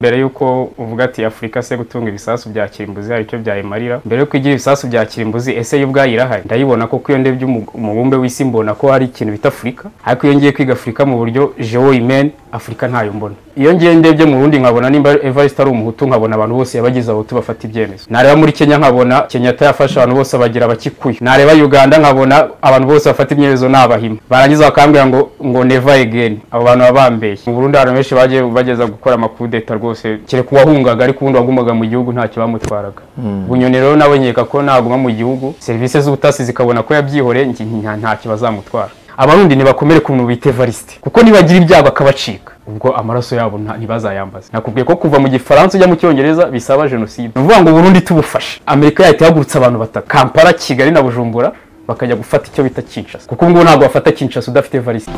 mbere y'uko uvuga ati afurika se gutunga ibisasu bya kirimbuzi hari icyo byayimarira mbere y'uko igira ibisasu bya kirimbuzi ese yo ubwayo irahari ndayibona kuko iyo ndebye umu- umubumbe w'isi mbona ko hari ikintu bita afurika ariko iyo ngiye kwiga afurika mu buryo jewoyimeni afurika ntayo mbona iyo ngiye ndebye mu bundi nkabona nimba evariste ari umuhutu nkabona abantu bose yabagize abahutu bafata ibyemezo nareba muri kenya nkabona kenyatta yafashe abantu bose abagira abakikuyu nareba uganda nkabona abantu bose bafata ibyemezo ni abahima barangiza bakambwira ngo ngo neva egeni abo bantu baba bambeshye mu burundi hari abantu benshi bagiye bageza gukora amakudeta rwose kereka uwahungaga ariko ubundi wagumvaga mu gihugu ntacyo bamutwaraga bunyoni rero nawe nkeka ko naguma mu gihugu serivisi z'ubutasi zikabona ko yabyihoreye nki- nta- ntacyo bazamutwara abarundi ntibakomere ku muntu bita evariste kuko nibagira ibyago akabacika ubwo amaraso yabo nta- ntibazayambaze nakubwiye ko kuva mu gifaransa ujya mu cyongereza bisaba jenoside ni ukuvuga ngo uburundi tubufashe amerika yahita ihagurutsa abantu batatu kampala kigali na bujumbura bakajya gufata icyo bita kinshasa kuko ubungubu ntabwo wafata kinshasa udafite evariste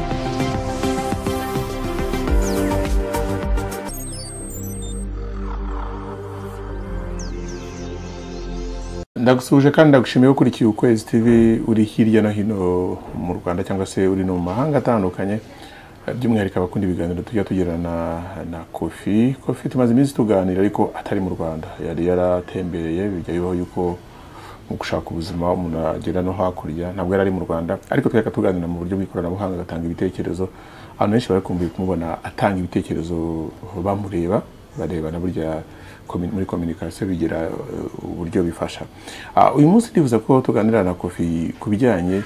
ndagusuhuje kandi ndagushimiye ko ukurikiye ukwezi tv uri hirya no hino mu rwanda cyangwa se uri no mu mahanga atandukanye by'umwihariko abakunda ibiganiro tujya tugirana na- na kofi kofi tumaze iminsi tuganira ariko atari mu rwanda yari yaratembereye bijya bibaho yuko mu gushaka ubuzima umuntu agera no hakurya ntabwo yari ari mu rwanda ariko twereka tuganira mu buryo bw'ikoranabuhanga agatanga ibitekerezo abantu benshi barakumbuye kumubona atanga ibitekerezo bamureba barebana burya komi- muri communication bigira eh, uburyo bifasha Ah, uyu munsi ndifuza ko tuganira na kofi ku bijyanye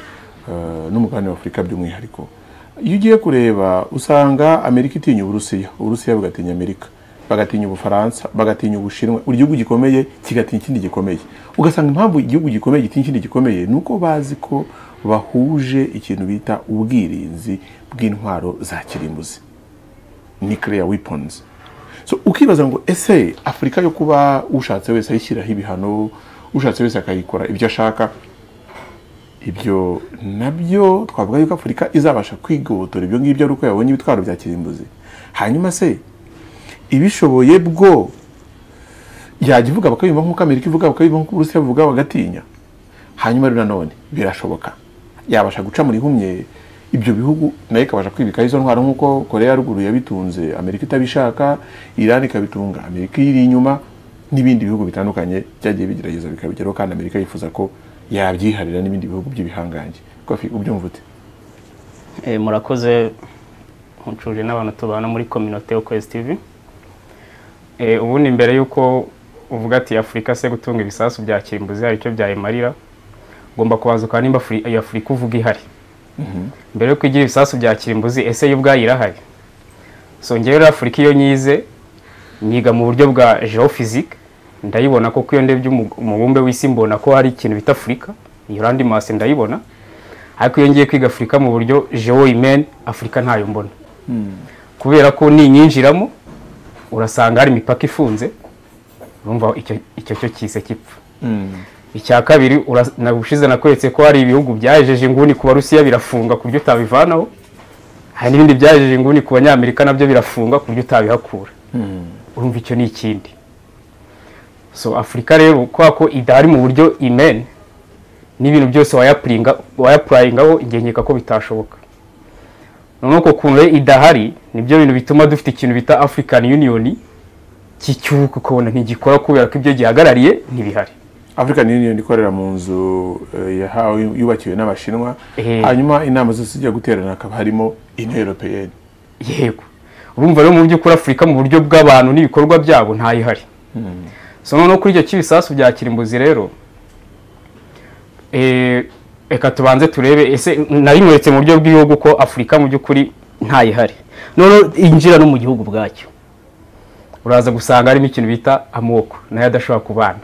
eh, n'umugabane wa afurika by'umwihariko iyo ugiye kureba usanga amerika itinya uburusiya uburusiya bugatinya amerika bagatinya ubufaransa bagatinya ubushinwa buri gihugu gikomeye kigatinya ikindi gikomeye ugasanga impamvu igihugu gikomeye gitinya ikindi gikomeye ni uko bazi ko bahuje ikintu bita ubwirinzi bw'intwaro za kirimbuzi nuclear weapons so ukibaza ngo ese afurika yo kuba ushatse wese ayishyiraho ibihano ushatse wese akayikora ibyo ashaka ibyo nabyo twavuga yuko afurika izabasha kwigobotora ibyo ngibyo ari uko yabonye ibitwaro bya kirimbuzi hanyuma se ibishoboye bwo yajya ivuga bakabimva nk'uko amerika ivuga bakabimva nk'uko uburusiya buvuga bagatinya hanyuma rero nanone birashoboka yabasha guca muri humye ibyo bihugu nayo ikabasha kwibikaho izo ntwaro nk'uko korea ya ruguru yabitunze amerika itabishaka irani ikabitunga amerika iyiri inyuma n'ibindi bihugu bitandukanye byagiye bigerageza bikabigeraho kandi amerika yifuza ko yabyiharira n'ibindi bihugu by'ibihangange kofi ubyumva ute Eh, murakoze nkucuje n'abantu tubana muri kominote yo kwezi tv Eh, ubundi mbere y'uko uvuga ati afurika se gutunga ibisasu bya kirimbuzi hari icyo byayimarira ngomba kubanza ukaba nimba Afuri- iyo afurika uvuga ihari mbere y'uko igira ibisasu bya kirimbuzi ese yo ubwayo irahari so ngewe rero afurika iyo nyize niga mu buryo bwa geophysique ndayibona kuko iyo ndebye umu- umubumbe w'isi mbona ko hari ikintu bita afurika iyo randi masi ndayibona ariko iyo ngiye kwiga afurika mu buryo jewoyimeni afurika ntayo mbona kubera ko ninyinjiramo urasanga hari imipaka ifunze urumva icyo icyo cyo kise kipfa icya kabiri ura- na- ubushize nakweretse ko hari ibihugu byajeje inguni ku barusiya birafunga ku buryo utabivanaho hari n'ibindi byajeje inguni ku banyamerika nabyo birafunga ku buryo utabihakura urumva icyo ni ikindi so afurika rero kubera ko idahari mu buryo imeni n'ibintu byose wayapuringa- wayapurayingaho igihe nkeka ko bitashoboka noneho ku kuntu rero idahari nibyo bintu bituma dufite ikintu bita african union cy'icyuka ukabona ntigikora kubera ko ibyo gihagarariye ntibihari african union ikorera mu nzu eh, yahawe yubakiwe n'abashinwa Eh. hanyuma inama zose zijya guterana hakaba harimo union europeyenne yego urumva rero mu by'ukuri afurika mu buryo bw'abantu n'ibikorwa byabo ntayihari so noneho kuri icyo cy'ibisasu bya kirimbuzi rero eh, reka tubanze turebe ese nabimweretse mu buryo bw'ibihugu ko afurika mu by'ukuri ntayihari noneho injira no mu gihugu bwacyo uraza gusanga harimo ikintu bita amoko nayo adashobora kubana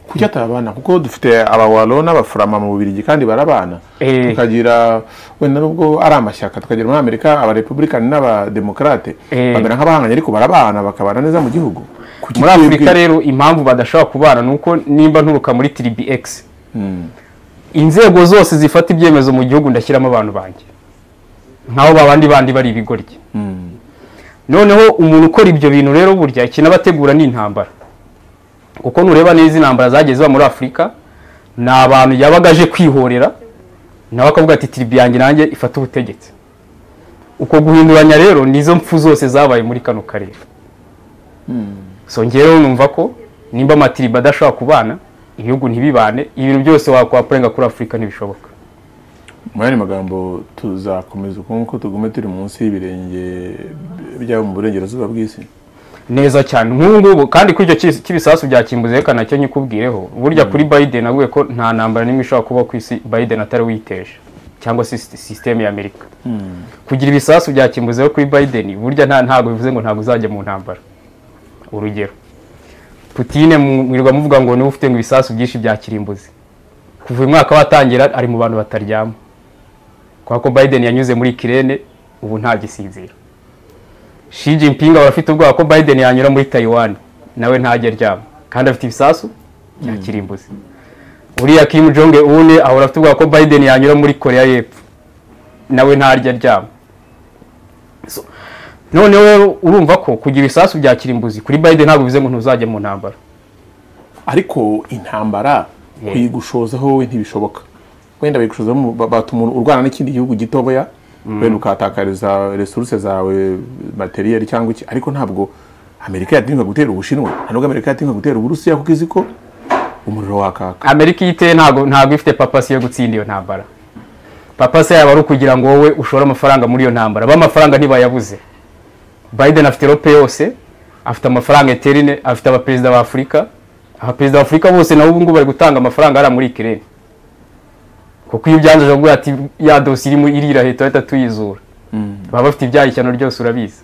kuki atabana kuko dufite abawalo n'abafurama mu bubirigi kandi barabana Eh. tukagira wenda nubwo ari amashyaka tukagira muri amerika abarepubulikani n'abademokarate Eh. bamera nk'abahanganye ariko barabana bakabana neza mu gihugu Kuki muri twebwe- afurika rero impamvu badashobora kubana ni uko nimba nturuka muri tiribi egisi inzego zose zifata ibyemezo mu gihugu ndashyiramo abantu banjye nk'aho babandi bandi bari ibigoryi noneho umuntu ukora ibyo bintu rero burya ikintu aba ategura ni intambara kuko nureba neza intambara zagiye ziba muri afurika ni abantu yabaga aje kwihorera nawe akavuga ati tiribi yanjye nanjye ifate ubutegetsi uko guhinduranya rero nizo mpfu zose zabaye muri kano karere so ngewe numva ko nimba matiriba adashobora kubana ibihugu ntibibane ibintu byose wakwapurenga kuri afurika ntibishoboka mu yandi magambo tuzakomeza ukuntu ko tugume turi munsi y'ibirenge byabo mu burengerazuba bw'isi neza cyane nk'ubu ngubu kandi kuri icyo cyis- cy'ibisasu bya kimbuzi reka nacyo nyikubwireho burya kuri biden avuye ko nta ntambara n'imwe ishobora kuba ku isi biden atari witeje cyangwa se sisite- sisiteme ya amerika kugira ibisasu bya kimbuzi kuri biden burya nta ntabwo bivuze ngo ntabwo uzajya mu ntambara urugero putine mu- mwirirwa muvuga ngo niwe ufite ngo ibisasu byinshi bya kirimbuzi kuva uyu mwaka watangira ari mu bantu bataryama kubera ko biden yanyuze muri kirene ubu nta gisinzira Xi Jinping aba afite ubwoba ko Biden yanyura muri Taiwan nawe ntajya aryama kandi afite ibisasu bya kirimbuzi uriya Kim Jong Un ahora afite ubwoba ko Biden yanyura muri Korea y'Epfo nawe ntarya aryama So, none rero urumva ko kugira ibisasu bya kirimbuzi kuri Biden ntabwo bivuze ngo ntuzajya mu ntambara ariko intambara kuyigushozaho wowe ntibishoboka wenda bayigushozaho mu- ba- batuma urwana n'ikindi gihugu gitoboya wenda ukahatakariza resuruse zawe materiyeri cyangwa iki ariko ntabwo amerika yatinga gutera ubushinwa nta nubwo amerika yatinga gutera uburusiya kuko izi ko umuriro wakaka Amerika iyo iteye ntabwo ntabwo ifite papasi yo gutsinda iyo ntambara papasi yaba ari ukugira ngo wowe ushore amafaranga muri iyo ntambara b'amafaranga ntibayabuze Biden afite rope yose afite amafaranga eterine afite abaperezida ba Afurika abaperezida ba Afurika bose nabo ubu ngubu bari gutanga amafaranga hariya muri Ukraine kuko iyo ubyanze ujavuga ati ya dosi irimo irira leta ahita tuyizura baba bafite ibyaha ishyano ryose urabizi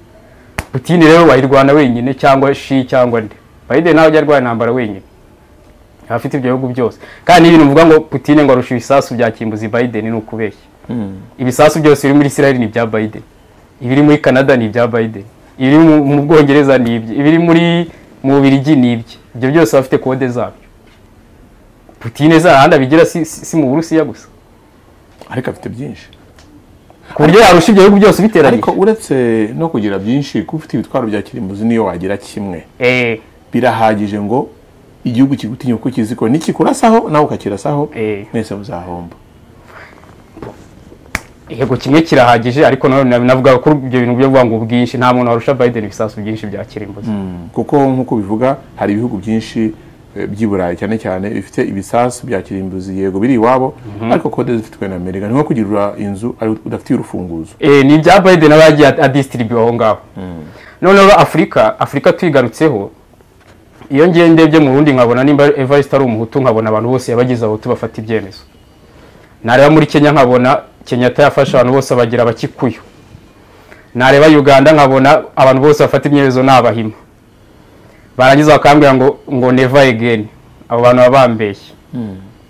Putin rero wayirwana wenyine cyangwa shi cyangwa nde Biden ntabwo ajya arwara intambara wenyine abafite ibyo bihugu byose kandi n'ibintu uvuga ngo Putin ngo arusha ibisasu bya kimbuzi Biden ni ukubeshya ibisasu byose biri muri Israel ni ibya Biden ibiri muri Canada ni ibya Biden ibiri mu- mu Bwongereza ni ibye ibiri muri mu Bubiligi ni ibye ibyo byose bafite kode zabyo Putin zarahandi abigira si, si, si mu Burusiya gusa ariko afite byinshi ku buryo yarusha ibyo bihugu byose biteranye ariko uretse no kugira byinshi kuba ufite ibitwaro bya kirimbuzi niyo wagira kimwe eh birahagije ngo igihugu kigutinya kuko kizi ko nikikurasaho nawe ukakirasaho Eh. mwese muzahomba yego kimwe kirahagije ariko nanone navuga ko ibyo bintu byo kuvuga ngo ubwinshi nta muntu warusha Biden ibisasu byinshi bya kirimbuzi kuko nk'uko bivuga hari ibihugu byinshi eh, by'i burayi cyane cyane bifite ibisasu bya kirimbuzi yego biri iwabo ariko kode zifitwe na amerika ni nko kugira inzu ari- udafitiye urufunguzo Eh, ni ibya Biden aba yagiye adistribute aho ngaho noneho afurika afurika tuyigarutseho iyo ngiye ndebye mu bundi nkabona nimba evariste ari umuhutu nkabona abantu bose yabagize abahutu bafata ibyemezo nareba muri kenya nkabona kenyatta yafashe abantu bose abagira abakikuyu nareba uganda nkabona abantu bose bafata ibyemezo ni abahima barangiza bakambwira ngo ngo neva egeni abo bantu baba bambeshye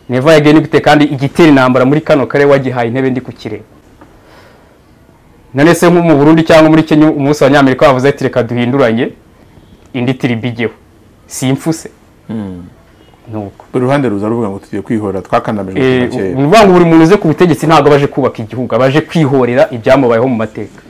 neva egeni gute kandi igitera intambara muri kano karere wagihaye intebe ndi kukireba none se nko mu Burundi cyangwa muri Kenya umunsi abanyamerika bavuze ati reka duhinduranye indi tiriba ijyeho simfuse nuko buri ruhande ruza ruvuga ngo tugiye kwihorera twakandamijwe Eh, kuva kera ni ukuvuga ngo buri muntu uze ku butegetsi ntabwo abaje kubaka igihugu abaje kwihorera ibyamubayeho mu mateka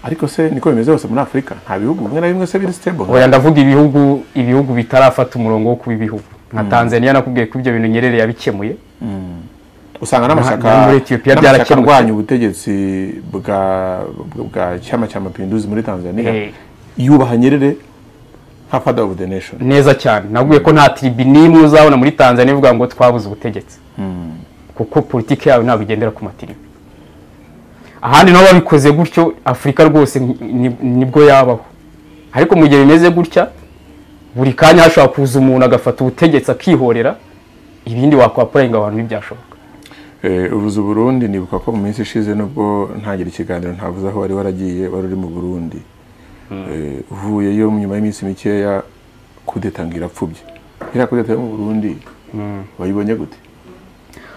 ariko se niko bimeze hose muri afurika nta bihugu bimwe na bimwe se biri stable oya ndavuga ibihugu ibihugu bitarafata umurongo wo kuba ibihugu nka Tanzania nakubwiye ko ibyo bintu Nyerere yabikemuye usanga na- na n'amashyaka muri Ethiopia n'amashyaka byarakemutse. arwanya ubutegetsi bwa bwa cyama cya mapinduzi muri tanzania Eh. yubaha nyerere nka father of the nation neza cyane nabwiye ko nta tiribi n'imwe uzabona muri Tanzania ivuga ngo twabuze ubutegetsi kuko politiki yawe ntabwo igendera ku matiribi ahandi nabo babikoze gutyo afurika rwose ni- ni- nibwo yabaho ariko mu gihe bimeze gutya buri kanya hashobora kuza umuntu agafata ubutegetsi akihorera ibindi wakwapurayinga abantu ntibyashoboka Eh, ubuzu burundi nibuka ko mu minsi ishize nubwo ntagira ikiganiro ntavuze aho wari waragiye wari uri mu burundi Eh, uvuyeyo nyuma y'iminsi mikeya kudeta ngo irapfubye iriya kudeta yo mu burundi wayibonye gute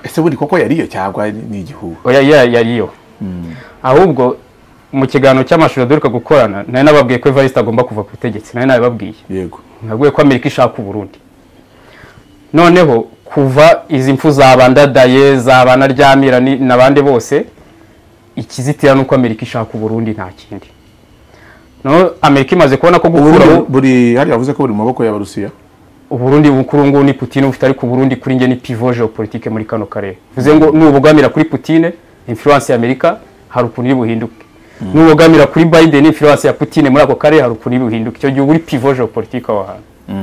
ese buri koko yariyo cyangwa ni ni igihuha oya ya- yariyo ahubwo mu kiganiro cy'amashuri duheruka gukorana nari nababwiye ko evariste agomba kuva ku butegetsi nari nabibabwiye yego nabwiye ko amerika ishaka uburundi noneho kuva izi mfu zabandadaye zabanaryamira n'abandi bose ikizitira ni uko amerika ishaka uburundi nta kindi noneho amerika imaze kubona ko gukuraho Uburundi buri hariya wavuze ko buri mu maboko y'abarusiya uburundi kuri ubu ngubu ni putine bufite ariko uburundi kuri njye ni pivo geopolitike muri kano karere bivuze ngo nubugamira kuri putine influence ya amerika hari ukuntu iri buhinduke n'ubogamira kuri Biden influence ya Putin muri ako karere hari ukuntu bihinduka icyo gihe uri pivoje politike aho hantu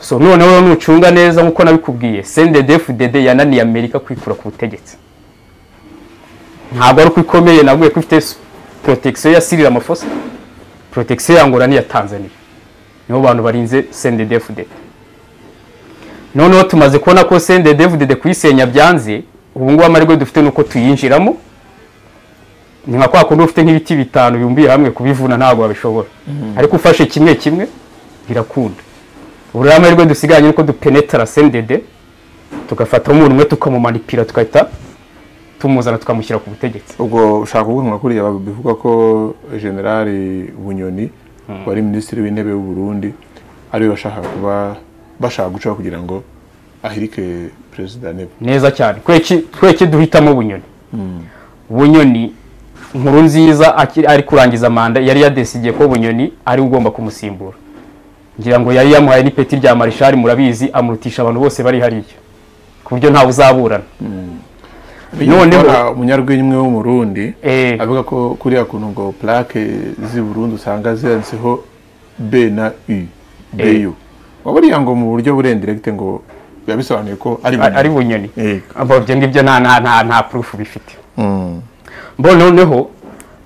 so noneho rero nucunga neza nk'uko nabikubwiye CNDD-FDD yananiye Amerika kwikura ku butegetsi ntabwo ari uko ikomeye nabwiye ko ifite protection ya Cyril Ramaphosa protection ya Angola n'iya Tanzania nibo bantu barinze CNDD-FDD noneho tumaze kubona ko CNDD-FDD kuyisenya byanze ubu ngubu amahirwe dufite nuko tuyinjiramo ni nka kwa kundi ufite nk'ibiti bitanu bibumbiye hamwe kubivuna ntabwo babishobora ariko ufashe kimwe kimwe birakunda ubu rero amahirwe dusigaranye nuko dupenetara sendede tugafatamo umuntu umwe tukamumanipira tugahita tumuzana tukamushyira ku butegetsi ubwo ushaka kuvuga nka kuriya bivuga ko generali bunyoni wari minisitiri w'intebe w'u Burundi ariwe bashaka kuba bashaka gucaho kugira ngo ahirike perezida nebo neza cyane tweki tweki duhitamo bunyoni bunyoni nkuru nziza akiri- ari kurangiza manda yari yadesigiye ko bunyoni ari we ugomba kumusimbura ngira ngo yari yamuhaye n'ipeti rya marishari murabizi amurutisha abantu bose bari hariya ku buryo ntawe uzaburana Noneho- noneho umunyarwenya wo mu Burundi Eh. avuga ko kuriya kuntu ngo plaque z'i Burundi usanga zanditseho B na U BU waburiya ngo mu buryo burendirekite ngo biba bisobanuye ko ari A- ari bunyoni Eh. Abo ibyo ngibyo nta nta nta nta proof bifite Mm. mbona noneho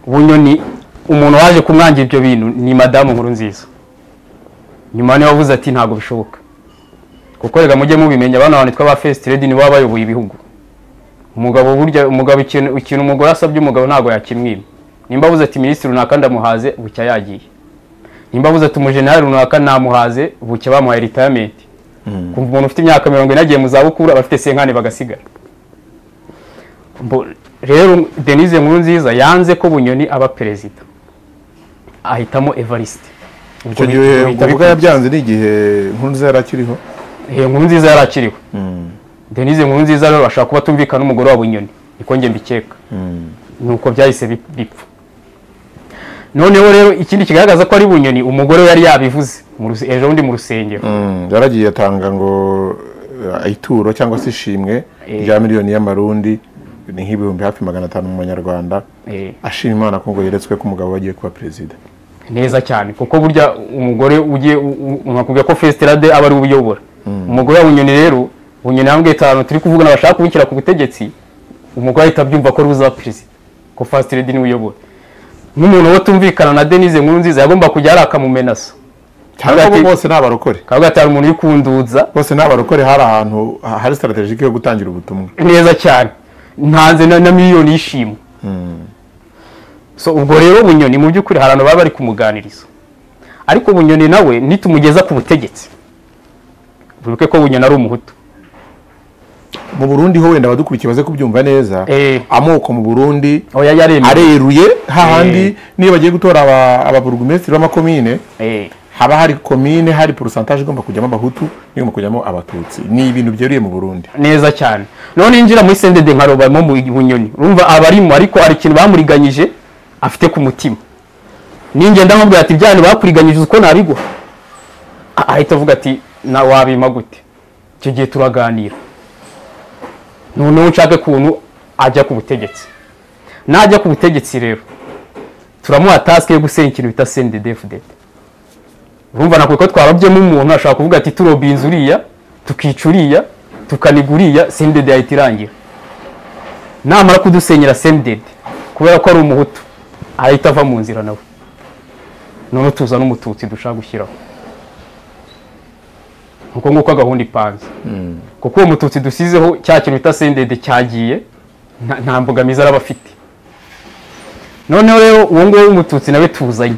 bunyoni umuntu waje kumwangira ibyo bintu ni madamu nkuru nziza nyuma niwe wavuze ati ntabwo bishoboka kuko reka mujye mubimenya abana banitwa ba first lady nibo baba bayoboye ibihugu umugabo burya umugabo ikintu ikintu umugore asabye umugabo ntabwo yakimwima nimba avuze ati minisitiri runaka ndamuhaze bucya yagiye nimba avuze ati umujenerali runaka namuhaze bucya bamuhaye retirement kumva umuntu ufite imyaka mirongo ine agiye mu zabukuru abafite senkani bagasigara Mbo- rero denise nkuru nziza yanze ko bunyoni aba perezida ahitamo evariste icyo gihe ubwo bivuga yabyanze n'igihe nkunze yari akiriho nkuru nziza yari akiriwe denise nkuru nziza rero bashaka kuba tumvikana n'umugore wa bunyoni niko njye mbikeka nuko byahise bip- bipfa noneho rero ikindi kigaragaza ko ari bunyoni umugore we yari yabivuze mu ruse- ejo bundi mu rusengero Mm, yaragiye atanga ngo eh, ituro cyangwa se ishimwe Eh. rya miliyoni y'amarundi ni nk'ibihumbi hafi magana atanu mu manyarwanda Eh. ashima imana ko ngo yeretswe ko umugabo we agiye kuba perezida neza cyane kuko burya umugore ugiye unakubwira ko festirade aba ari we uyobora umugore wa bunyoni rero bunyoni yambwiye itanu turi kuvugana bashaka kubishyira ku butegetsi umugore ahita abyumva ko ari we uzaba perezida ko fastiredi niwe uyobora n'umuntu wo tumvikana na denise nkuru nziza yagomba kujya hari akamumenaso cyangwa Hagati- bo bose ni abarokore kavuga ati hari umuntu uri kunduza bose ni abarokore hari ahantu ha- hari strategike yo gutangira ubutumwa neza cyane ntanze na, na miliyoni y'ishimwe so ubwo rero bunyoni mu by'ukuri hari abantu baba bari kumuganiriza ariko bunyoni nawe nitumugeza ku butegetsi wibuke ko bunyoni ari umuhutu mu burundi ho wenda abadukurikiye baze kubyumva neza Eh. amoko mu burundi oya yaremewe areruye hahandi niyo bagiye gutora aba- ababurugumesitiri b'amakomine Eh, haba hari komine hari porosantaje igomba kujyamo abahutu n'igomba kujyamo abatutsi ni ibintu byeruriye mu burundi neza cyane none yinjira muri sendede nka robamo mu bunyoni urumva abarimo ariko hari ikintu bamuriganyije afite ku mutima ningenda nkubwira ati byanyu bakuriganyije uko nabiguha Ah, ahita avuga ati na wabima gute icyo gihe turaganira noneho nshake kuntu ajya ku butegetsi najya ku butegetsi rero turamuha tasike yo gusenya ikintu bita sendedefudede urumva nakwe ko twarabyemo umuntu ashobora kuvuga ati turoba inzu uriya tukica uriya tukaniga uriya sendede yahita irangira namara kudusenyera sendede kubera ko ari umuhutu ahita ava mu nzira nawe noneho tuza n'umututsi dushaka gushyiraho uko nguko gahunda ipanze kuko uwo mututsi dusizeho cya kintu bita sendede cyagiye nta- nta mbogamizi araba afite noneho rero uwo nguwo w'umututsi nawe tuzanye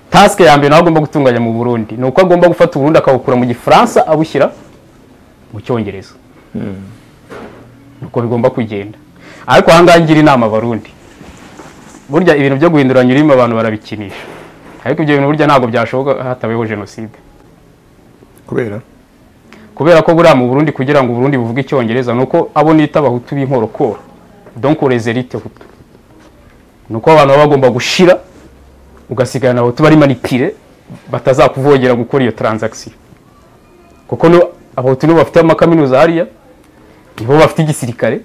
tasike ya mbere nawe agomba gutunganya mu burundi ni uko agomba gufata uburundi akabukura mu gifaransa abushyira mu cyongereza nuko bigomba kugenda ariko aha ngaha ngira inama abarundi burya ibintu byo guhinduranya ururimi abantu barabikinisha ariko ibyo bintu burya ntabwo byashoboka hatabayeho jenoside kubera kubera ko buriya mu burundi kugira ngo uburundi buvuge icyongereza ni uko abo nita abahutu b'inkorokoro donc les élites hutu ni uko abantu baba bagomba gushira ugasigana abahutu bari manipire batazakuvogera gukora iyo transaction kuko no abahutu nibo bafite amakaminuza hariya nibo bafite igisirikare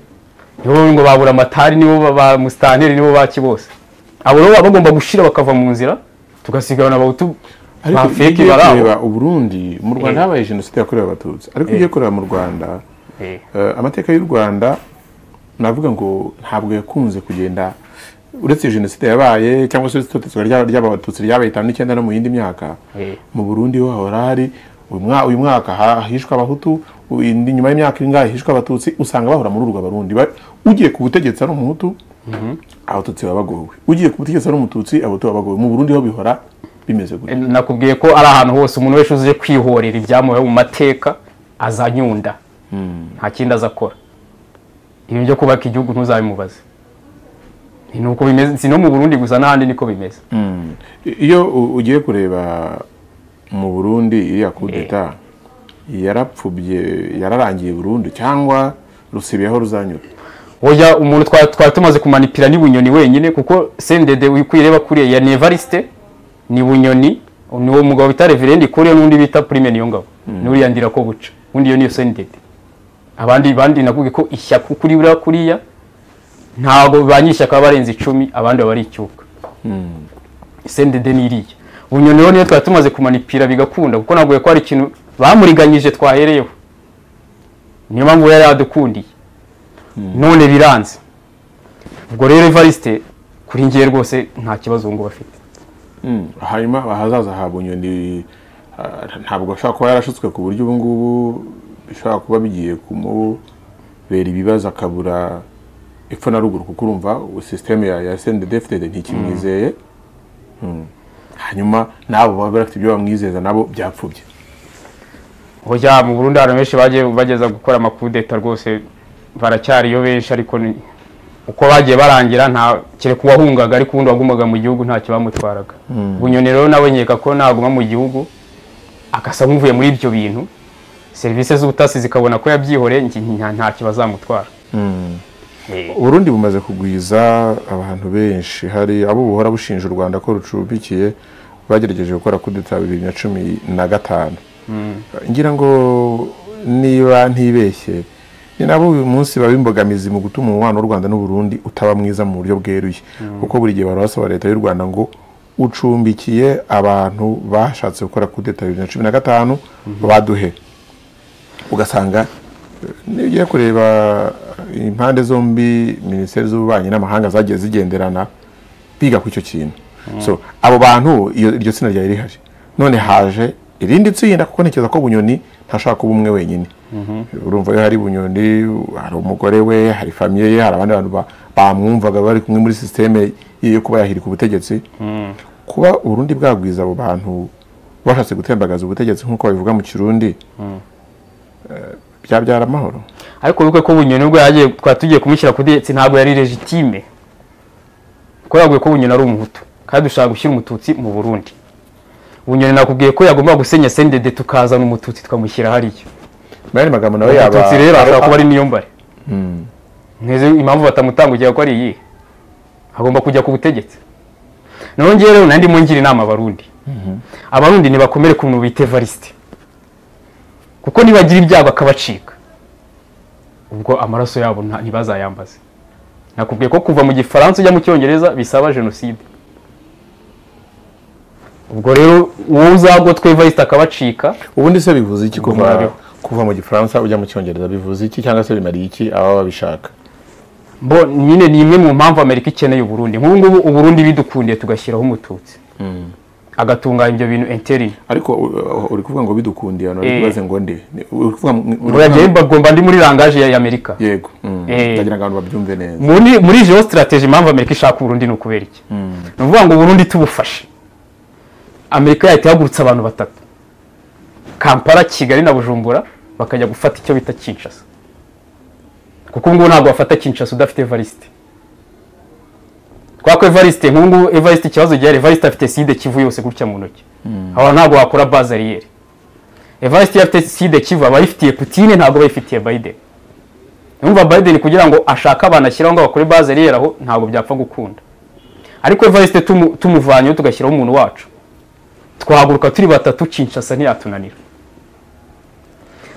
nibo ngo babura amatari nibo ba- ba musitanteri nibo baki bose abo rero baba bagomba gushyira bakava mu nzira tugasigana abahutu ariko iyo bafeke ugiye bari aho kureba uburundi mu rwanda Eh. habaye jenoside yakorewe abatutsi ariko iyo ugiye kureba mu rwanda Eh, eh, amateka y'u rwanda navuga ngo ntabwo yakunze kugenda uretse jenoside yabaye cyangwa se itotezwa ry'abatutsi ryabaye itanu n'icyenda no mu yindi myaka Eh. mu burundi ho hahora hari uyu mwa- uyu mwaka ha- hishwe abahutu u- indi- nyuma y'imyaka ingahe hishwe abatutsi usanga bahora muri urwo barundi Ba- ugiye ku butegetsi ari umuhutu abatutsi baba bagowe ugiye ku butegetsi ari umututsi abahutu baba bagowe mu burundi ho bihora bimeze gutya nakubwiye ko ari ahantu hose umuntu wese uze kwihorera ibyamubayeho mu mateka azanyunda nta kindi aza akora ibintu byo kubaka igihugu ntuzabimubaze ni uko bimeze si no mu burundi gusa n'ahandi niko bimeze iyo u- ugiye kureba mu burundi iriya kudeta yarapfubye yararangiye burundu cyangwa rusibiye aho ruzanyura oya umuntu twa- twari tumaze kumanipira ni bunyoni wenyine kuko sendede wikwireba kuriya ya nevarisite ni bunyoni ni uwo mugabo bita reverendi kuriya n'undi bita prime niyo ngabo n'uriya ndira ko buca undi iyo niyo sendede abandi bandi nakubwiye ko ishyaka kuri buriya kuriya ntabwo ba nyir'ishyaka baba barenze icumi abandi baba ari icyuka sendede ni iriya bunyoni rero niyo twari tumaze kumanipira bigakunda kuko ntabwo ko hari ikintu bamuriganyije twahereyeho niyo mpamvu yari yadukundiye none biranze ubwo rero evariste kuri ngewe rwose nta kibazo ngo bafite Mm. hanyuma ahazaza ha bunyoni ah, ntabwo ashobora kuba yarashutswe ku buryo ubu ngubu bishobora kuba bigiye kumubera ibibazo akabura epfo na ruguru kuko urumva ubu sisiteme ya, ya sendedefitede ntikimwizeye Mm. hanyuma n'abo baba bafite ibyo bamwizeza nabo byapfubye hoya mu burundi hari benshi bagiye bageza gukora amakudeta rwose baracyariyo benshi ariko ni uko bagiye barangira nta kereka uwahungaga ariko ubundi wagumvaga mu gihugu ntacyo bamutwaraga bunyoni rero nawe nkeka ko naguma mu gihugu agasa nk'uvuye muri ibyo bintu serivisi z'ubutasi zikabona ko yabyihoreye nki- nta- ntacyo bazamutwara Eh, uburundi bumaze kugwiza abantu benshi hari abo buhora bushinja u rwanda ko rucumbikiye bagerageje gukora kudeta bibiri na cumi na gatanu ngira ngo niba ntibeshye ni nabo uyu munsi baba imbogamizi mu gutuma umubano w'u rwanda n'uburundi utaba mwiza mu buryo bweruye kuko buri gihe bahora basaba leta y'u rwanda ngo ucumbikiye abantu bashatse gukora kudeta bibiri na cumi na gatanu baduhe ugasanga eh, niyo ugiye kureba eh, impande zombi minisiteri z'ububanyi n'amahanga zagiye zigenderana biga ku icyo kintu so abo bantu iyo- iryo tsinda ryari rihari none haje irindi tsinda kuko ntekereza ko bunyoni ntashobora kuba umwe wenyine urumva iyo hari bunyoni hari umugore we hari famiye ye hari abandi bantu ba- bamwumvaga bari kumwe muri sisiteme yo kuba yahirika ubutegetsi kuba uburundi bwagwiza abo bantu bashatse gutembagaza ubutegetsi nk'uko babivuga mu kirundi byabyara amahoro ariko wibuke ko bunyoni ubwo yagiye twari tugiye kumushyira ku butegetsi ntabwo yari legitime kuko yaguye ko bunyoni ari umuhutu kandi dushaka gushyira umututsi mu burundi bunyoni nakubwiye ko yagomba gusenya sendede tukazana umututsi tukamushyira hariya muri aya magambo nawe yaba umututsi rero ashobora kuba ari niyo mbare ntizi impamvu batamutangugira ko ari iyihe agomba kujya ku butegetsi naho ngewe rero nandi mungira inama abarundi abarundi ntibakomere ku muntu bita evariste kuko nibagira ibyago akabacika ubwo amaraso yabo nta- ntibazayambaze nakubwiye ko kuva mu gifaransa ujya mu cyongereza bisaba jenoside ubwo rero wowe uzagotwa evariste akabacika ubundi se bivuze iki kuva Gumara. kuva mu gifaransa ujya mu cyongereza bivuze iki cyangwa se bimariye iki ababa babishaka bo nyine ni imwe mu mpamvu amerika ikeneye uburundi nk'ubu ngubu uburundi bidukundiye tugashyiraho umututsi agatunganya ibyo bintu enteri ariko uh, uri kuvuga ngo bidukundiye abantu bari Eh. kubaze ngo nde Ni- uri kuvuga ngo- uri kuvuga uragenda ngo- bagomba ndi muri rangaje ya amerika yego Mm. Eh. ndagira ngo abantu babyumve neza muri muri iyo sitarateji impamvu amerika ishaka uburundi ni ukubera iki ni ukuvuga ngo uburundi tubufashe amerika yahita ihagurutsa abantu batatu kampala kigali na bujumbura bakajya gufata icyo bita kinshasa kuko ubu ngubu ntabwo bafata kinshasa udafite evariste kubera ko evariste nk'ubu ngubu evariste ikibazo gihari evariste afite side kivu yose gutya mu ntoki aho ntabwo wakora bazariyeri evariste iyo afite side kivu aba ayifitiye putine ntabwo aba ayifitiye biden Yumva Biden kugira ngo ashake abantu ashyiraho ngo bakore base rero aho ntabwo byapfa gukunda ariko Evariste tumu- tumuvanyeho tugashyiraho umuntu wacu twahaguruka turi batatu Kinshasa ntiyatunanira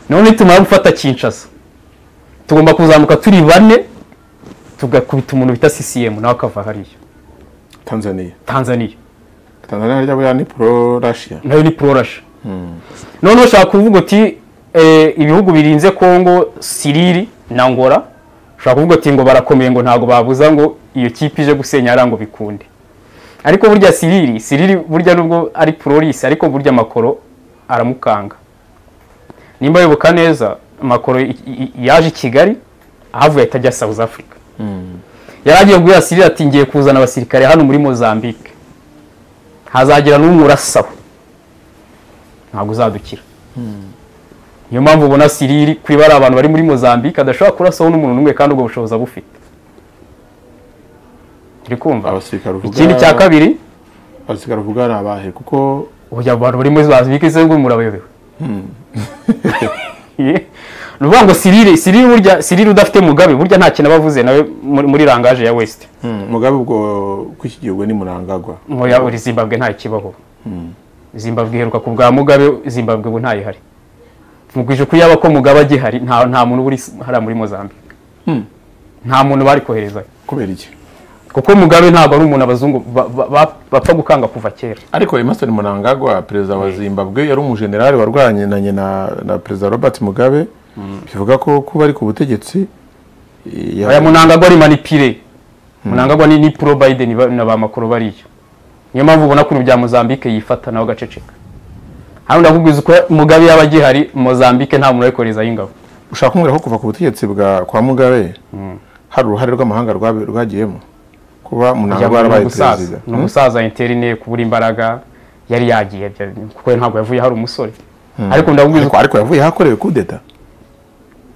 none tumara gufata Kinshasa tugomba kuzamuka turi bane tugakubita umuntu bita CCM nawe akava hariya tanzania tanzania tanzania harya buriya ni pro russia nayo ni pororashe noneho ushaka kuvuga uti eh, ibihugu birinze kongo siriri na ngora ushaka kuvuga uti ngo barakomeye ngo ntabwo babuza ngo iyo kipe ije gusenya hariya ngo bikunde ariko burya siriri siriri burya nubwo ari pororisi ariko burya makoro aramukanga nimba yibuka neza makoro i- i- yaje i kigali ahavuye ahita ajya south africa yari agiye kubwira siriri ati ngiye kuzana abasirikare hano muri mozambique hazagira n'umwe urasaba ntabwo uzadukira niyo mpamvu ubona siriri kuba ari abantu bari muri mozambique adashobora kurasaho n'umuntu n'umwe kandi ubwo bushobozi abufite turi kumva abasirikare uvuga ikindi cya kabiri abasirikare uvuga ni abahe kuko ubu abantu bari muri mozambique se ngo murabayobewe Ye. ni ukuvuga ngo siriri siriri burya siriri udafite mugabe burya nta kintu aba avuze nawe muri- muri rangaje ya west mugabe ubwo kw'iki gihugu ni murangagwa nkoya uri zimbabwe nta kibaho zimbabwe iheruka ku bwa mugabe zimbabwe ubu ntayihari mugwije ko yaba ko mugabe agihari nta nta muntu uri hariya muri mozambique nta muntu bari koherezayo kubera iki kuko mugabe ntabwo ari umuntu abazungu ba- ba- ba- bapfa gukanga kuva kera ariko emerson mnangagwa perezida wa zimbabwe yari umujenerali warwanyanye na na perezida robert mugabe bivuga ko kuba ari ku butegetsi eh, ya- aya munangagwa ari manipire munangagwa ni ni pro biden ba- na ba makuru bariyo niyo mpamvu ubona ko bya mozambique yifata nawe agaceceka hano ndakubwiza uko mugabe yaba agihari mozambique nta muntu ari koherezayo ingabo ushaka kumbwira ko kuva ku butegetsi bwa kwa mugabe hari uruhare rw'amahanga rwabe- rwagiyemo kuba mnangagwa ni yarabaye umusaza perezida ni umusaza interine kubura imbaraga yari yagiye bya- kuko ntabwo yavuye hari umusore ariko ndabubwiza ariko ariko yavuye hakorewe kudeta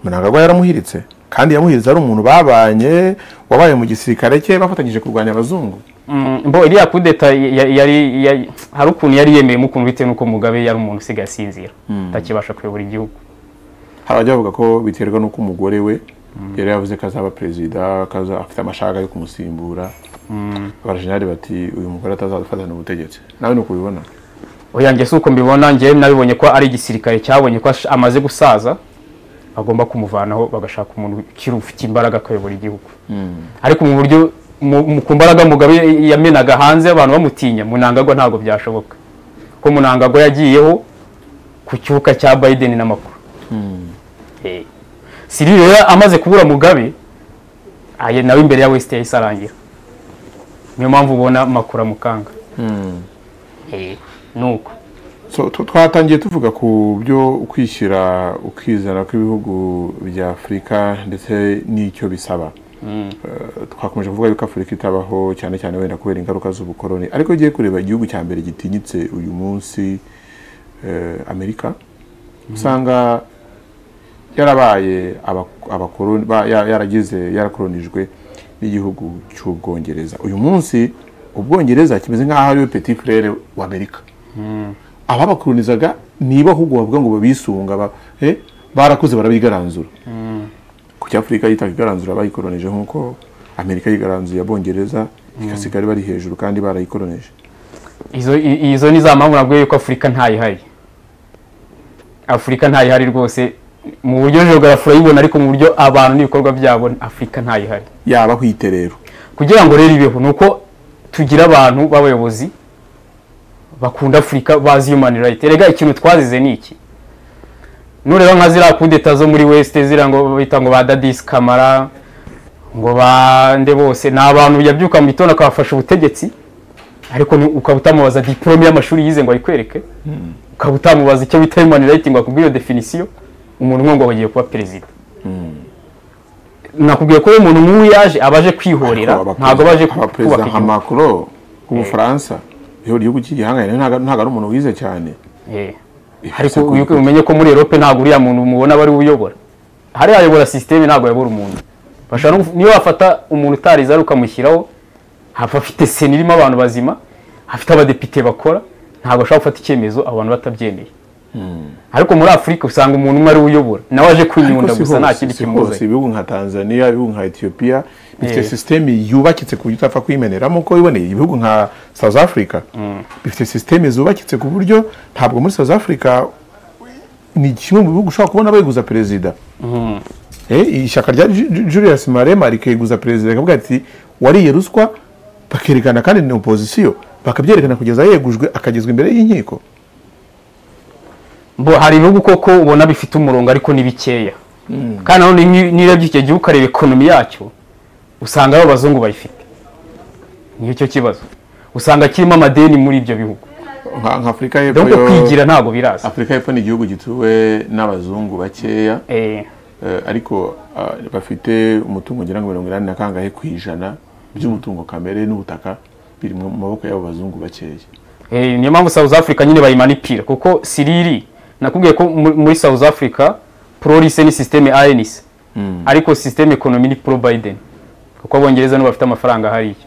mnangagwa yaramuhiritse kandi yamuhiritse ari umuntu babanye wabaye mu gisirikare cye bafatanyije kurwanya abazungu Mm, mbo iriya kudeta ya- ya- yari ya- hari ukuntu yari yemeyemo ukuntu bitewe n'uko mugabe yari umuntu usigaye asinzira atakibasha kuyobora igihugu hari abajya bavuga ko biterwa n'uko umugore we yari yavuze ko azaba perezida ko aza- afite amashaka yo kumusimbura abajenerali bati uyu mugore atazafatana ubutegetsi nawe ni uko ubibona oya njye si uko mbibona njyewe nabibonye ko ari igisirikare cyabonye ko ash- amaze gusaza bagomba kumuvanaho bagashaka umuntu ukiri ufite imbaraga akayobora igihugu ariko mu buryo mu- mu- ku mbaraga mugabe yamenaga hanze abantu bamutinya munangagwa ntabwo byashoboka ko munangagwa yagiyeho ku cyuka cya biden n'amakuru Eh. siriri rero amaze kubura mugabe aye nawe imbere ya west yahise arangira niyo mpamvu ubona makuru amukanga Eh, ni uko So, tu- twatangiye tuvuga ku byo kwishyira ukizana kw'ibihugu bya afurika ndetse n'icyo bisaba Eh, twakomeje kuvuga yuko afurika itabaho cyane cyane wenda kubera ingaruka z'ubukoroni ariko iyo ugiye kureba igihugu cya mbere gitinyitse uyu munsi eh, amerika usanga yarabaye aba- abakoroni ba- ya- yaragize yarakoronijwe n'igihugu cy'ubwongereza uyu munsi ubwongereza kimeze nk'aho ariwe petit frere wa amerika ababakoronizaga niba ahubwo bavuga ngo babisunga ba- eh, barakuze barabigaranzura ku cya afurika yitaga igaranzura bayikoronije nk'uko amerika yigaranzuye abongereza igasigara bari hejuru kandi barayikoronije izo i- izo ni za mpamvu nabwo yuko afurika ntayihari afurika ntayihari rwose mu buryo geography urayibona ariko mu buryo abantu n'ibikorwa byabo afurika ntayihari yabaho ite rero kugira ngo rero ibeho ni uko tugira abantu b'abayobozi bakunda afurika bazi human rights erega ikintu twazize ni iki nureba nka ziriya kudeta zo muri west ziriya ngo bita ngo ba dadisi kamara ngo bande bose ni abantu yabyuka mu gitondo akabafasha ubutegetsi ariko ni- ukaba utamubaza diporome y'amashuri yize ngo ayikwereke ukaba utamubaza icyo bita human rights ngo akubwire iyo definisiyo umuntu umwe ngo bagiye kuba perezida nakubwiye ko iyo umuntu nk'uyu yaje abaje kwihorera Aba- ntabwo baje ku- kubaka abaperezida nka igihugu macron w'ubufaransa iyo igihugu cy'igihangange ntabwo ntabwo ari umuntu wize cyane Eh. Ese ariko ku- uyu- umenye ko muri Europe ntabwo uriya muntu mubona bari uyobora hariya ayobora sisiteme ntabwo ayobora umuntu bashobora no guf- niyo wafata umuntu utarize ari ukamushyiraho hapfa afite sena irimo abantu bazima afite abadepite bakora ntabwo ashobora gufata icyemezo abantu batabyemeye ariko muri afurika usanga umuntu umwe ari we uyobora nawe aje kwinyunda Ariko si gusa nta hose, kindi si hose, kimuzanye ibihugu nka tanzania ibihugu nka etiyopiya bifite Eh. sisiteme yubakitse ku buryo utapfa kuyimeneramo uko wiboneye ibihugu nka south africa bifite sisiteme zubakitse ku buryo ntabwo muri south africa ni kimwe mu bihugu ushobora kubona baguza perezida Eh, ishyaka rya Ju- Ju- julius marema rikeguza perezida rikavuga ati wariye ruswa bakerekana kandi ni opozisiyo bakabyerekana kugeza yegujwe akagezwa imbere y'inkiko bo hari ibihugu koko ubona bifite umurongo ariko ni bikeya kandi nanone ni- nirebye icyo gihugu ukareba ekonomi yacyo usanga ari abazungu bayifite niyo cyo kibazo usanga kirimo amadeni muri ibyo bihugu nka nka afurika y'epfo ahubwo yo- kwigira ntabwo biraza afurika y'epfo ni igihugu gituwe n'abazungu bakeya Eh, Eh, ariko ah, bafite umutungo ngira ngo mirongo inani na kangahe ku ijana by'umutungo kamere n'ubutaka biri mu maboko y'abo bazungu bakeya eh, niyo mpamvu south africa nyine bayimanipira kuko siriri nakubwiye ko mu- muri south africa prorise ni sisiteme anc ariko sisiteme ekonomi ni pro biden kuko abongereza nibo bafite amafaranga hariya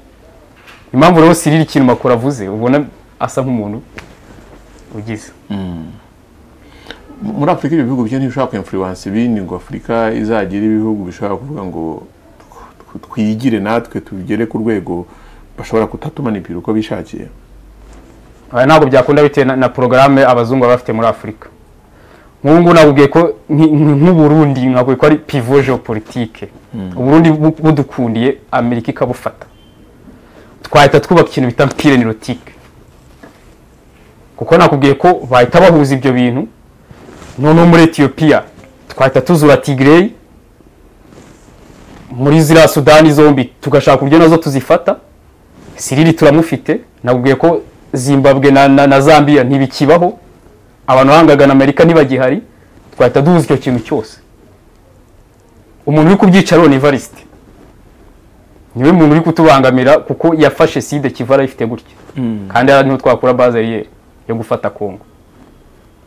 impamvu rero siriri ikintu makuru avuze ubona asa nk'umuntu ugize M- muri afurika ibyo bihugu byo ntibishobora kwemfuriwansa ibindi ngo afurika izagira ibihugu bishobora kuvuga ngo tw- tw- twigire natwe tugere ku rwego bashobora kutatumanipira uko bishakiye Aya ntabwo byakunda bitewe na, na porogaramu abazungu baba bafite muri afurika nk'ubu ngubu nakubwiye ko nki- nki- nk'uburundi nakubwiye ko ari pivo geopolitike uburundi bu- budukundiye amerika ikabufata twahita twubaka ikintu bita mpireni rotike kuko nakubwiye ko bahita bahuza ibyo bintu noneho muri etiyopiya twahita tuzura tigireyi muri ziriya sudani zombi tugashaka uburyo nazo tuzifata siriri turamufite nakubwiye ko zimbabwe na, na, na zambia ntibikibaho abantu bahangagana amerika ntibagihari twahita duhuza icyo kintu cyose umuntu uri kubyicaro ni varisite niwe muntu uri kutubangamira kuko yafashe sida kiva arayifite gutya kandi hariya niho twakura bazariyeri yo gufata kongo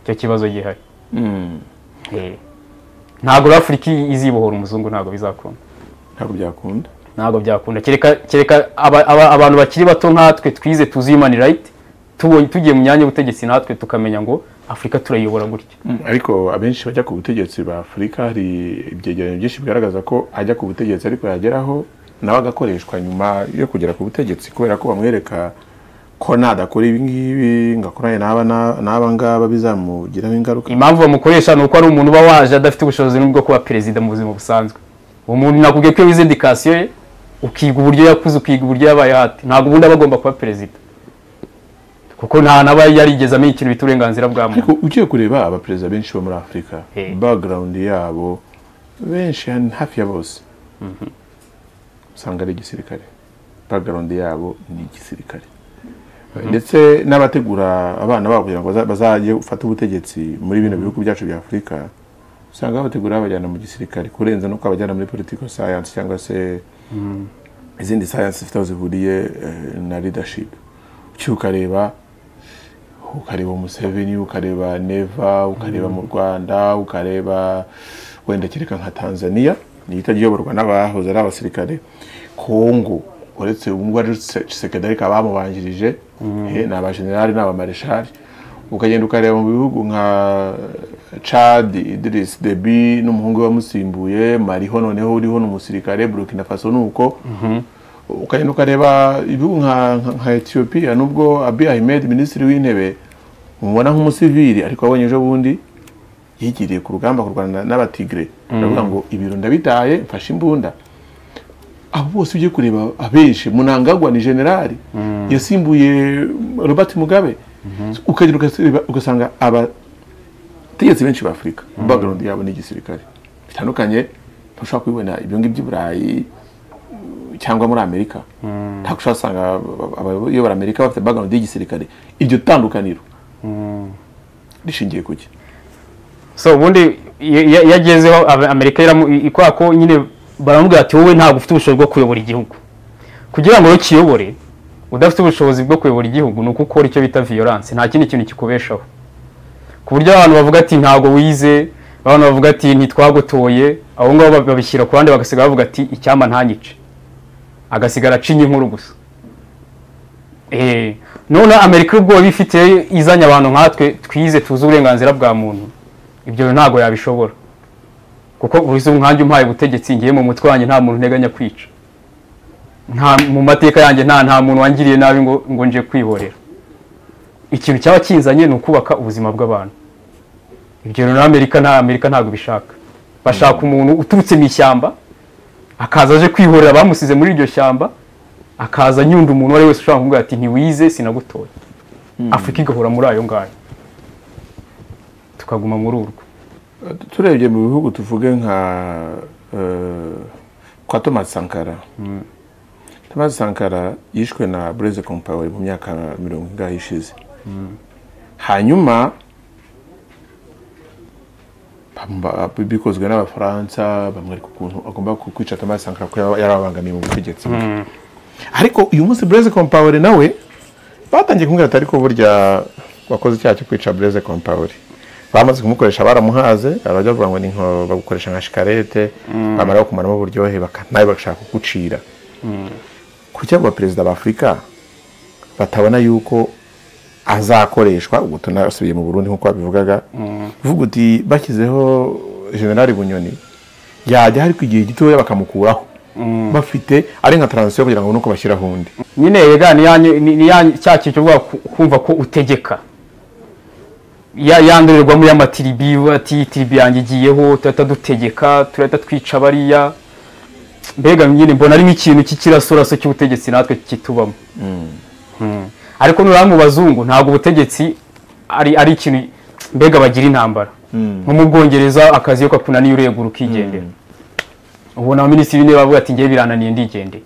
icyo kibazo gihari Eh. ntabwo rero afurika izibohora umuzungu ntabwo bizakunda ntabwo byakunda ntabwo byakunda kereka kereka aba- aba- abantu bakiri bato nkatwe twize tuzi human right tubonye tugiye mu myanya y'ubutegetsi natwe tukamenya ngo afurika turayobora gutya Mm, ariko abenshi bajya ku butegetsi ba afurika hari ibyegeranyo byinshi bigaragaza ko ajya ku butegetsi ariko yageraho nawe agakoreshwa nyuma yo kugera ku butegetsi kubera ko bamwereka ko nadakora ibi ngibi ngakoranye n'aba na- n'aba ngaba bizamugiraho ingaruka impamvu bamukoresha ni uko ari umuntu uba waje adafite ubushobozi n'ubwo kuba perezida mu buzima busanzwe uwo muntu nakubwiye ko iyo wize indikasiyo ye ukiga uburyo yakuze ukiga uburyo yabaye hati ntabwo ubundi aba agomba kuba perezida kuko nta naba yarigeze amenya ikintu bita uburenganzira bwa muntu ariko ugiye kureba abaperezida benshi bo muri afurika Eh. background yabo benshi hafi ya bose usanga ari igisirikare background yabo ni igisirikare ndetse n'abategura abana babo kugira ngo baza- bazajye gufata ubutegetsi muri bino bihugu byacu bya afurika usanga babategura babajyana mu gisirikare kurenza no kubajyana muri political science cyangwa se izindi science zifite aho zihuriye eh, na leadership ucyuye ukareba ukareba Museveni ukareba Neva ukareba mu Rwanda ukareba wenda kereka nka Tanzania niyo itajya iyoborwa n'abahoze ari abasirikare Kongo uretse ubu ngubu ari Tshisekedi ariko abamubanjirije eh, ni abajenerali ni abamareshali ukagenda ukareba mu bihugu nka Chad Idris Deby n'umuhungu we wamusimbuye Mariho noneho uriho ni umusirikare Burkina Faso ni uko ukagenda ukareba ibihugu nka, nka, nka etiyopiya nubwo abi ahimed minisitiri w'intebe mubona nk'umusivili ariko abonye ejo bundi yigiriye ku rugamba kurwana n'abatigre aravuga ngo ibiro ndabitaye mfashe imbunda abo bose ugiye kureba abenshi munangagwa ni generali yasimbuye robert mugabe ukagenda ugaseba- ugasanga abategetsi benshi ba afurika background yabo ni igisirikare bitandukanye ntushobora kubibona ibyo ngibyo i burayi cyangwa muri amerika ntabwo ushobora gusanga aba- abayobora amerika bafite background y'igisirikare iryo tandukaniro rishingiye ku ki so ubundi iyo iyo- iyo agezeho Aba- amerika iramu- i- i- kubera ko nyine baramubwira ati wowe ntabwo ufite ubushobozi bwo kuyobora igihugu kugira ngo ukiyobore udafite ubushobozi bwo kuyobora igihugu ni uko ukora icyo bita violence nta kindi kintu kikubeshaho ku buryo abantu bavuga ati ntabwo wize abantu bavuga ati ntitwagotoye abo ngabo bab- babishyira ku bandi bagasigara bavuga ati icyampa ntanyice agasigara acinye inkuru gusa Eh, none amerika ubwoba ifite izanye abantu nkatwe twize tuzi uburenganzira bwa muntu ibyo ntabwo yabishobora kuko uzi nkanjye umpaye ubutegetsi ngiye mu mutwe wanjye nta muntu nteganya kwica nta mu mateka yanjye nta nta muntu wangiriye nabi ngo ngo nje kwihorera ikintu cyaba kinzanye ni ukubaka ubuzima bw'abantu ibyo rero amerika nta amerika ntabwo bishaka bashaka umuntu uturutse mu ishyamba akaza aje kwihorera abamusize muri iryo shyamba akaza nyunda umuntu uwo ari wese ushobora kuvuga ati ntiwize sinagutoye afurika igahora muri ayo ngayo tukaguma muri urwo turebye mu bihugu tuvuge nka eh, kwa Thomas Sankara Thomas Sankara yishwe na Blaise Compaoré mu myaka mirongo ingahe ishize hanyuma bamba- bikozwe n'abafaransa bamwereka ukuntu agomba ku- kwica Thomas Sankara kuko yaba- yari abangamiye mu butegetsi ariko uyu munsi Blaise Compaoré nawe batangiye kumubwira ati ariko burya wakoze icyaha cyo kwica Blaise Compaoré bamaze kumukoresha baramuhaze barajya bavuga ngo ni nko bagukoresha nka shikarete bamara kumaramo uburyohe baka- nawe bagashaka kugucira kuki abo baperezida b'afurika batabona yuko azakoreshwa ubu tunasubiye mu burundi nk'uko babivugaga uvuga uti bashyizeho generali bunyoni yajya ariko igihe gitoya bakamukuraho bafite ari nka taransiyo kugira ngo babone uko bashyiraho undi nyine yega ni yanyu- ni- ni yanyu- cya kintu kivuga ku- kumva ko utegeka ya yandorerwamo y'amatiribi we ati tiribi yanjye igiyeho turahita dutegeka turahita twica bariya mbega nyine mbona ari nk'ikintu cy'ikirasoraso cy'ubutegetsi natwe kitubamo Mm. ariko nuriya mu bazungu ntabwo ubutegetsi ari ari ikintu mbega bagira intambara nko mu bwongereza akazi iyo kakunaniye uregura ukigendera ubona abaminisitiri b'intebe bavuga ati ngewe birananiye ndigendeye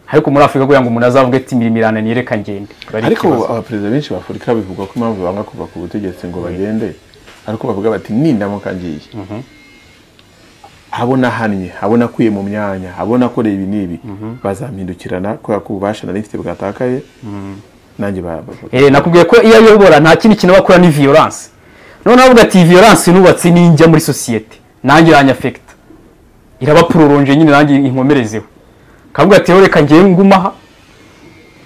ariko muri afurika kugira ngo umuntu azavuge ati imirimo irananiye reka ngende biba ari ikibazo. ariko abaperezida benshi ba afurika bivugwa ko impamvu banga kuva ku butegetsi ngo bagende ariko bavuga bati nindamuka ngiye abo nahannye abo nakuye mu myanya abo nakoreye ibi n'ibi bazampindukirana kubera ko ububasha nari mfite bwatakaye nanjye ba- ba- Eh, nakubwiye ko iyo ayobora nta kindi kintu aba akora ni violence noneho avuga ati iyi violence nubatse ninjya muri sosiyete nanjye iranyafekita irabapuroronje nyine nanjye inkomerezeho akavuga ati "Yewe reka ngewe ngumaha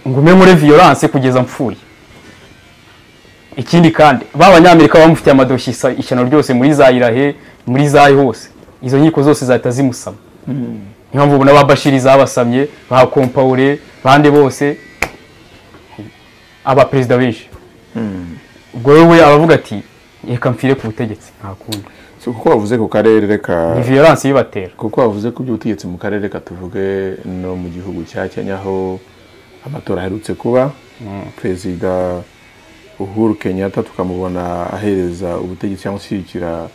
ngume muri violence kugeza mpfuye ikindi kandi ba banyamerika bamufitiye amadoshi isa- ishyano ryose muri za irahe muri zayi hose izo nkiko zose zahita zimusama niyo mpamvu ubona ba bashiri zabasamye ba kompawure bande bose abaperezida benshi ubwo wowe abavuga ati reka mfire ku butegetsi nta kundi So, kuko bavuze ku karere reka ni violence ibibatera kuko bavuze ku by'ubutegetsi mu karere katuvuge no mu gihugu cya kenya aho amatora aherutse kuba perezida uhuru kenyatta tukamubona ahereza ubutegetsi cyangwa ushyigikira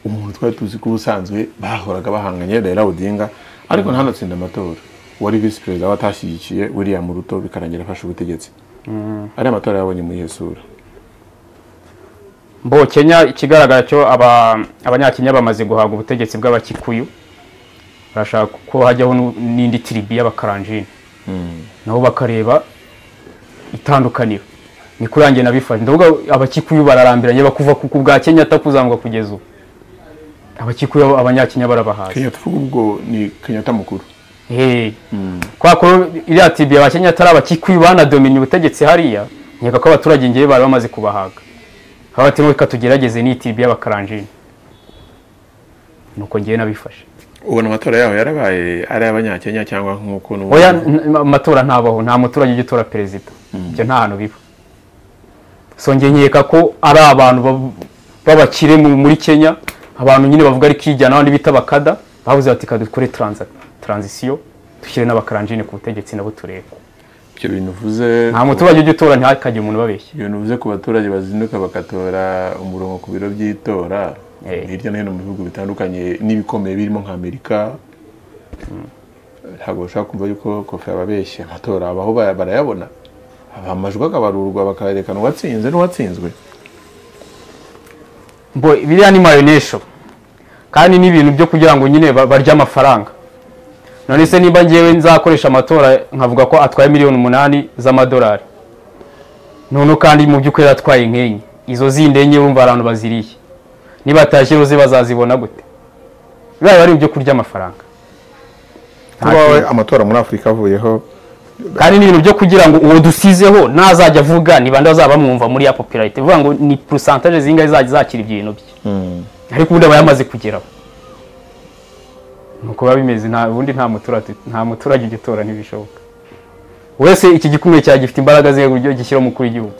umuntu twari tuzi ko ubusanzwe bahoraga bahanganye raila odinga ariko ntanatsinda amatora wari visi perezida watashyigikiye william ruto bikarangira afashe ubutegetsi ari amatora yabonye mu iyihe sura mbo kenya ikigaragara cyo aba- abanyakenya bamaze guhabwa ubutegetsi bw'abakikuyu barashaka ko hajyaho nu- n'indi tiribi y'abakaranjini nabo bakareba itandukaniro ni kuri yanjye nabifashe ndavuga abakikuyu bararambiranye bakuva ku ku bwa kenyatta kuzamuka kugeza ubu abakikuyu abanyakenya barabahaye kenyatta uvuga ubwo ni kenyatta mukuru Hey. Kwa ko iriya tibi abakenya atari abakikuyu banadomenya ubutegetsi hariya nkeka ko abaturage ngewe bari bamaze kubahaga haba ati reka tugerageze n'iyi tibi y'abakaranjini nuko ngewe nabifashe ubona amatora yaho yarabaye ari ay'abanyakenya cyangwa nk'uko n'ubu- oya n- amatora ntabaho nta muturage ujya utora perezida ibyo nta hantu biba so njye nkeka ko ari abantu bab- b'abakire mu- muri kenya abantu nyine bavuga ari kijyana abandi bita bakada bavuze bati ka dukore transa- transition dushyire n'abakaranjini ku butegetsi nabo turebe ibyo bintu uvuze nta muturage ujya utora ntihakagire umuntu ubabeshya ibintu bivuze ku baturage bazinduka bagatora umurongo ku biro by'itora Eh. hirya no hino mu bihugu bitandukanye n'ibikomeye birimo nka amerika ntabwo bashobora kumva yuko kofi ababeshye amatora abaho baya- barayabona aba amajwi akabarurwa bakayerekana uwatsinze n'uwatsinzwe mbo biriya ni mayonesho kandi ni ibintu byo kugira ngo nyine ba- barye amafaranga none se nimba ngewe nzakoresha amatora nkavuga ko atwaye miliyoni umunani z'amadolari noneho kandi mu by'ukuri atwaye nk'enye izo zindi enye wumva abantu baziriye nibatashye roze bazazibona gute bibaye ari ibyo kurya amafaranga kuba amatora muri afurika avuyeho kandi ni ibintu byo kugira ngo uwo dusizeho nazajya avuga ni bande bazaba bamwumva muri ya popularite bivuga ngo ni porosantaje zingahe izajya zakira ibyo bintu bye ariko ubundi aba yamaze kugeraho nuko biba bimeze nta ubundi nta muturage nta muturage ujya utora ntibishoboka wese iki gikumwe cyawe gifite imbaraga ze uburyo gishyira umukuru w'igihugu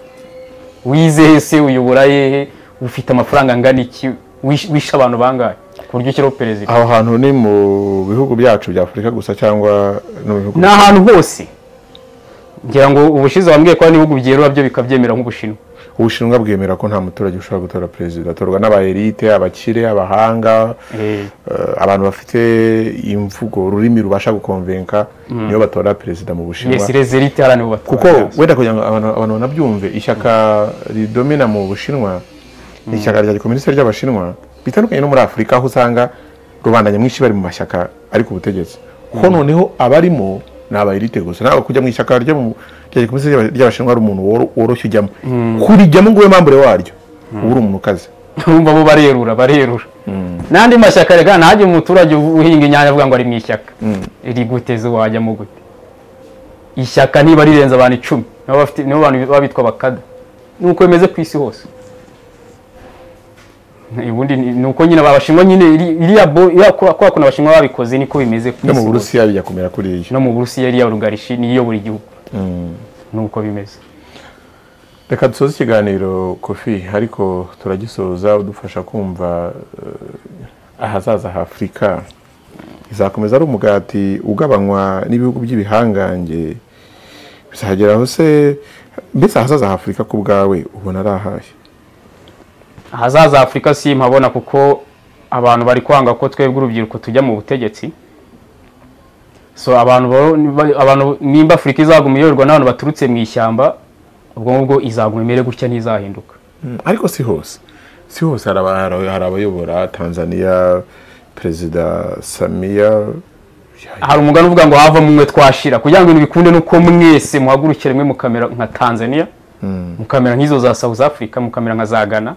wize se uyobora hehe ufite amafaranga angana iki Wish- wishe abantu bangahe ku buryo ushyiraho perezida aho hantu ni mu bihugu byacu bya afurika gusa cyangwa no mu bihugu ni ahantu hose ngira ngo ubushize wambwiye ko hari n'ibihugu byerura byo bikabyemera nk'ubushinwa ubushinwa bwemera ko nta muturage ushobora gutora perezida atorwa n'abayerite abakire abahanga Eh, eh, abantu bafite imvugo ururimi rubasha gukonvenka niyo batora perezida mu bushinwa yes les élites hariya nibo kuko batora wenda kugira ngo abantu abantu banabyumve ishyaka ridomina mu bushinwa ni ishyaka rya gikomunisite ry'abashinwa bitandukanye no muri afurika aho usanga rubanda nyamwinshi bari mu mashyaka ari ku butegetsi kuko noneho abarimo ni abayirite gusa ntabwo kujya mu ishyaka ryo mu- rya gikomunisite ry'aba- ry'abashinwa ari umuntu woro- woroshye ujyamo kurijyamo ngo ube mambure waryo uba uri umuntu ukaze urumva bo barerura barerura n'andi mashyaka reka ntajya umuturage uhinga inyanya avuga ngo ari mu ishyaka riguteze wajyamo gute ishyaka niba rirenze abantu icumi nibo bafite nibo bantu baba bitwa bakada ni uko bimeze ku isi hose ubundi ni ni uko nyine abashinwa nyine iri- iriya bo iriya kubera kubera ukuntu abashinwa babikoze niko bimeze ku no mu isi hose burusiya bijya kumera kuri iyo no mu burusiya iriya rugarishi niyo buri gihugu nuko bimeze reka dusoze ikiganiro kofi ariko turagisoza udufasha kumva eh, ahazaza ha afurika izakomeza ari umugati ugabanywa n'ibihugu by'ibihangange bizageraho se mbese ahazaza ha afurika ku bwawe ubona ari ahahe ahazaza afurika si mpabona kuko abantu bari kwanga ko twebwe urubyiruko tujya mu butegetsi so abantu bo- niba- abantu nimba afurika izaguma iyoborwa n'abantu baturutse mu ishyamba ubwo ngubwo izaguma imere gutya ntizahinduka Mm, ariko si hose si hose hari aba- hari- hari abayobora tanzania perezida samiya hari umugani uvuga ngo havamo umwe twashira kugira ngo ibintu bikunde nuko mwese muhagurukire mwe mukamera nka tanzania mukamera nk'izo za south africa mukamera nka za ghana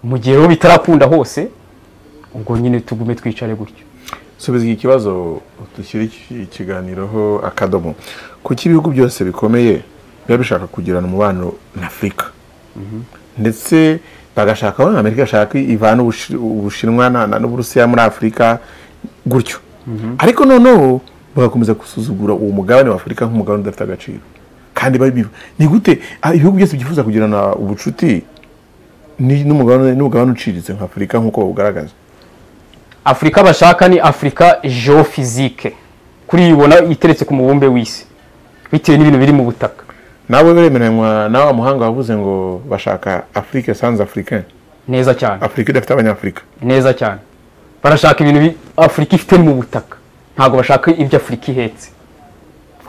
mu gihe rero bitarakunda hose ubwo nyine tugume twicare gutyo subiza iki kibazo dushyire iki- ikiganiroho akadomo kuki ibihugu byose bikomeye biba bishaka kugirana umubano na afurika ndetse bagashaka aho amerika igashaka ivana Ubushi- ubushinwa na- na- n'uburusiya muri afurika gutyo ariko noneho bagakomeza gusuzugura uwo mugabane wa afurika nk'umugabane udafite agaciro kandi bari biba ni gute ah, ibihugu byose byifuza kugirana ubucuti ni- n'umugabane n'umugabane uciriritse nka afurika nk'uko bawugaragaza afurika bashaka ni afurika geofizike kuri iyi ubona iteretse ku mubumbe w'isi bitewe n'ibintu biri mu butaka nawe bemeranywa nawe muhanga wavuze ngo bashaka afurike sans africaine neza cyane afurika idafite abanyafurika neza cyane barashaka ibintu bi- afurika ifite mu butaka ntabwo bashaka ibyo afurika ihetse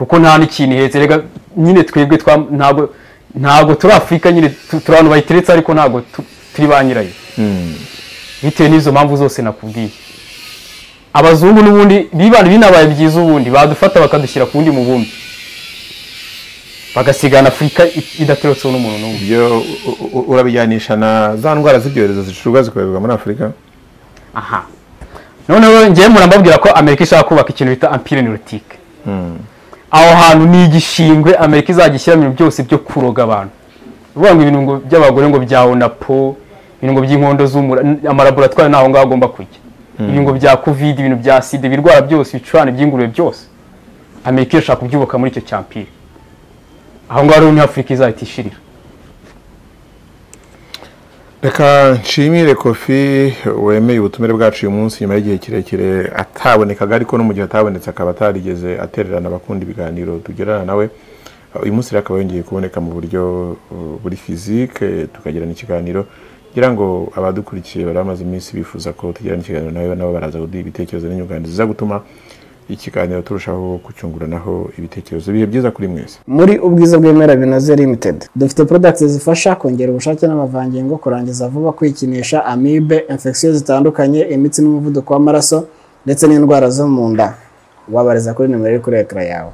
kuko nta n'ikintu ihetse rega nyine twebwe twa- ntabwo ntabwo turi afurika nyine tu- turi abantu bayiteretse ariko ntabwo tu- turi ba nyirayo bitewe n'izo mpamvu zose nakubwiye abazungu n'ubundi bibana binabaye byiza ubundi badufata bakadushyira ku wundi mubumbe bagasigana afurika i- idaterutseho n'umuntu n'umwe ibyo u- u- u- urabijyanisha na za ndwara z'ibyorezo zishurwa zikoherezwa muri afurika aha noneho ngewe murambabwira ko amerika ishaka kubaka ikintu bita ampire nirotike aho hantu ni igishingwe amerika izagishyira mu bintu byose byo kuroga abantu uvuga ngo ibintu ngo- by'abagore ngo bya onapo ibintu by'inkondo z'umura n- amalaboratwari ntaho ngaho agomba kujya ibintu ngo bya covid ibintu bya sida ibirwara byose ibicurane by'ingurube byose amerika irashaka kubyubaka muri icyo cyampire aho ngaho rero niho afurika izahita ishirira reka nshimire kofi wemeye ubutumire bwacu uyu munsi nyuma y'igihe kirekire atabonekaga ariko no mu gihe atabonetse akaba atarigeze atererana abakunda ibiganiro tugirana nawe uyu munsi rero akaba yongeye kuboneka mu buryo uh, buri fizike tukagirana ikiganiro ngira ngo abadukurikiye bari bamaze iminsi bifuza ko tugirana ikiganiro nawe nabo baraza kuduha ibitekerezo n'inyunganizi ziza gutuma ikiganiro turushaho kucyunguranaho ibitekerezo ibihe byiza kuri mwese muri ubwiza bw'ibimera binoze limited dufite products zifasha kongera ubushake n'amavangingo kurangiza vuba kwikinisha amibe infection zitandukanye imitsi n'umuvuduko w'amaraso ndetse n'indwara zo mu nda wabariza kuri nimero iri kuri ekara yawe